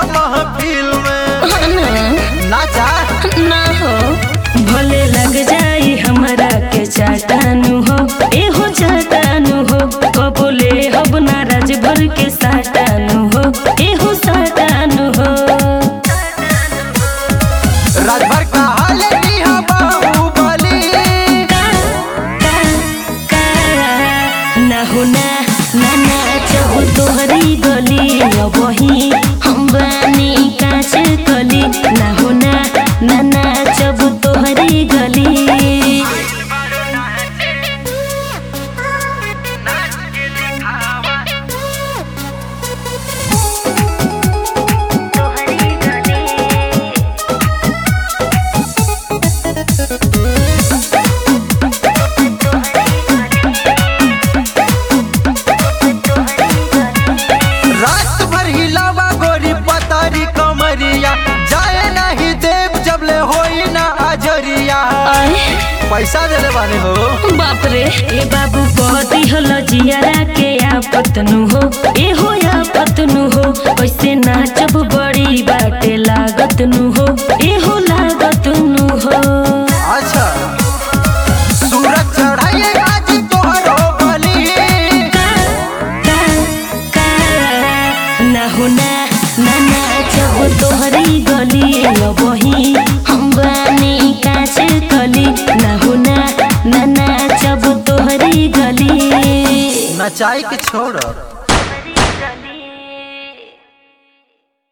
महफिल में हाँ नाचा ना हो भले लग जाई हमरा के चाटानु हो एहो चाटानु हो कबोले हब नाराज भर के साटानु हो एहो साटानु हो राजभर का हाल निहा बाहुबली का का का ना हो ना ना ना चाहो तोहरी गली अबही हम बानी काच कली ना हो ना ना ना जब तोहरी गली रात भर हिलावा गोरी पतारी कमरिया जाए नहीं देव जब ले होई ना अजरिया आए पैसा देले बानी हो बाप रे ए बाबू बदी हल जियारा के आपतनु हो ए हो आपतनु हो कैसे नाचब बड़ी बाटे लागतनु हो ए हो लागतनु हो अच्छा सूरज चढ़ाइए आज तोहरो बली का का का ना हो ना ना नाचब तोहरी गली अबही हम बानी काच कली ना हो ना ना नाचब तोहरी गली नचाई के छोड़